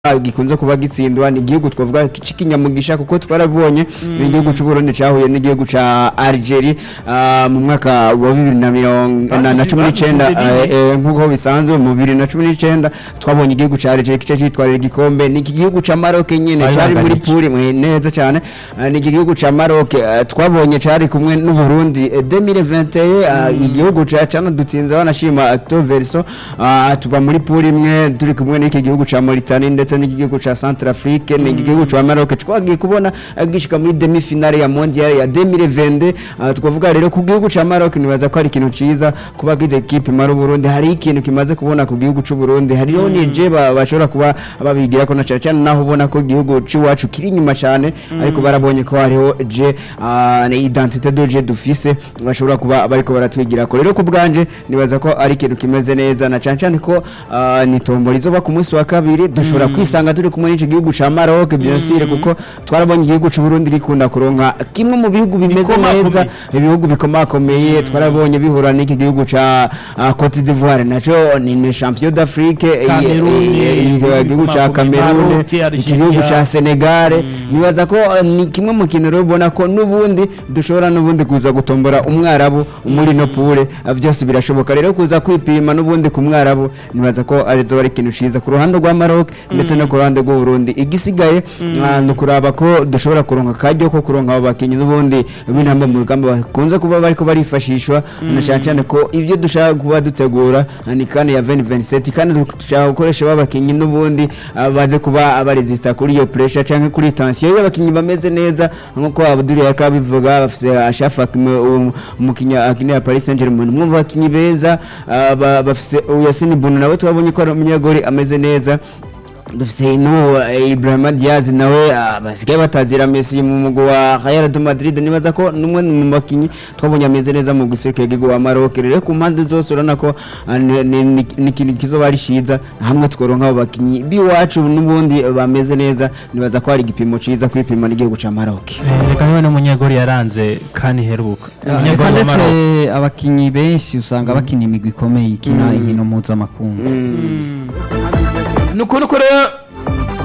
gikunze kuba gitsindwa ni igihugu twavuga c'ikinyamugisha kuko twarabonye igihugu c'u Burundi cahuye n'igihugu ca Algeria ah, mu mwaka wa bibiri na mirongo na- na cumi n'icenda Badusize eh, eh, nk'uko bisanzwe mu bibiri na cumi n'icenda twabonye igihugu ca Algeria kica citwarira igikombe ni iki gihugu ca Maroc nyene Bari cari muri banganije. puri mwe neza cane Ah, ni iki gihugu ca Maroc eh, twabonye cari kumwe n'u Burundi eh, 2021 ah, igihugu ca canadutsinze banashima Acto Verso ah, tuba muri puri imwe turi kumwe n'iki gihugu ca Mauritania ndetse n'iki gihugu ca Centrafrique ni iki gihugu ca Maroc twagiye kubona ah, gishika muri demi finale ya mondial ya 2022 ah, twavuga rero ku gihugu ca Maroc nibaza ko ari ikintu ciza kuba gize equipe mara Burundi hari ikintu kimaze kubona ku gihugu c'u Burundi hariho nije ba- bashobora kuba babigira ko na cyane cyane naho ubona ko igihugu c'iwacu kiri inyuma cyane ariko barabonye ko hariho je ah, ni identité de je dufise bashobora kuba bariko baratwigira ko rero ku bwanje nibaza ko ari ikintu kimeze neza na cyane cyane ko ah, ni tombora izoba ku munsi wa kabiri dushobora kwisanga turi kumwe n'iki gihugu ca Maroc bien sûr kuko twarabonye igihugu c'u Burundi gikunda kuronka kimwe mu bihugu bimeze Bikomakomeye. neza ibihugu bikomakomeye twarabonye bihura n'iki gihugu ca ah, Cote d'Ivoire naco ni ni champion d'Afrique eh, Cameroon, eh, eh, eh, igihugu ca bikomakomeye, Cameroon Maroc, Algeria. igihugu ca Senegal nibaza ko eh, ni kimwe mu kintu rero ubona ko n'ubundi dushobora n'ubundi kuza gutombora umwarabu muri no pure ah, byose birashoboka rero kuza kwipima n'ubundi ku mwarabu nibaza ko arizo bari ikintu ciza ku ruhande rwa Maroc ndetse no ku ruhande rw'u Burundi igisigaye ah, ni ukuraba ko dushobora kuronka akaryo ko kuronka abo bakinyi n'ubundi b'intamba mu rugamba bakunze kuba bariko barifashishwa na cyane cyane ko ibyo dushaka kuba dutegura ah, ni kane ya 2027 kandi dushaka gukoresha babakinyi n'ubundi ah, baze kuba baresista kuri iyo pressure canke kuri tension iyo abakinyi bameze neza nkuko Abdul yakabivuga bafise Ashafa umukinyi akinira Paris Saint-Germain mwumva abakinyi beza ah, ba- bafise Yasin Bono nawe twabonye ko ari umunyagori ameze neza dufise ino Ibrahima Diaz nawe ah, basigaye batazira Messi mu mugwi wa Real de Madrid nibaza ko numwe mu bakinyi twabonye ameze neza mu guserukira igihugu wa Maroc rero ku mpande zose urabona ko ah, ni- ni ni- ni ikintu kizoba ari ciza hamwe tworonka abo bakinyi biwacu n'ubundi bameze neza nibaza ko hari igipimo ciza kwipima n'igihugu ca Maroc Eh, reka niwe n'umunyegori yaranze kandi heruka Reka umunyegori wa ndetse Maroc abakinyi benshi usanga bakina imigwi ikomeye ikina inkino mpuzamakungu nuko nuko rero